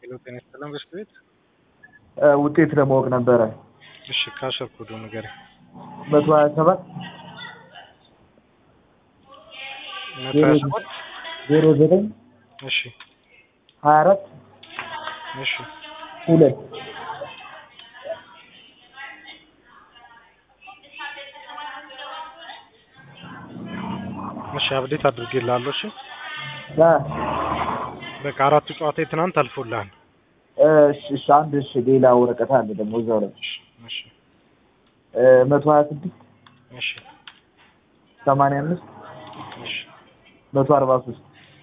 ሄሎ ጤና ይስጥልን በሽት ቤት ውጤት ለማወቅ ነበረ። እሺ ካሸር ኮዱ ንገረኝ። መቶ ሀያ ሰባት መቶ ሀያ ሰባት ዜሮ ዘጠኝ እሺ ሀያ አራት እሺ ሁለት እሺ አብዴት አድርጌልሃለሁ። እሺ አ፣ በቃ አራቱ ጨዋታ የትናንት አልፎልሃል። እሺ እሺ፣ አንድ እሺ፣ ሌላ ወረቀት አለ ደግሞ እዛው ላይ እሺ እሺ እ፣ መቶ ሀያ ስድስት እሺ ሰማንያ አምስት እሺ መቶ አርባ ሶስት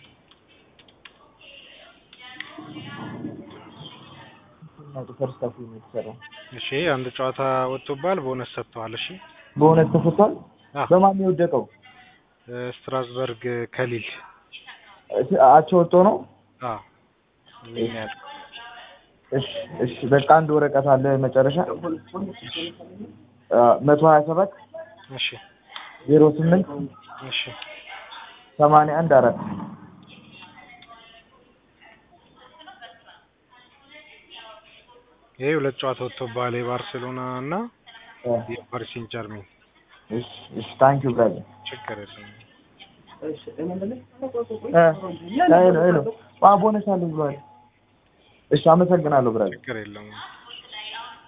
ፈርስት ሃፍ ነው የተሰራው። እሺ አንድ ጨዋታ ወጥቶብሃል፣ ቦነስ ሰጥተዋል። እሺ በእውነት ተፈቷል። አዎ። በማን ነው የወደቀው? እ፣ ስትራስበርግ ከሊል እ፣ አቻ ወጥቶ ነው። አዎ ምን ያህል እሺ እሺ፣ በቃ አንድ ወረቀት አለ መጨረሻ መቶ ሀያ ሰባት እሺ ዜሮ ስምንት እሺ ሰማንያ አንድ አራት ይሄ ሁለት ጨዋታ ወጥቶብሃል፣ የባርሴሎና እና የፓሪስ ሴን ጀርሜን። እሺ እሺ፣ ታንኪዩ ብራዘር። ችግር የለም። ሄሎ ሄሎ፣ ቦነስ አለ ብሏል። እሺ፣ አመሰግናለሁ ብራዘር። ችግር የለም።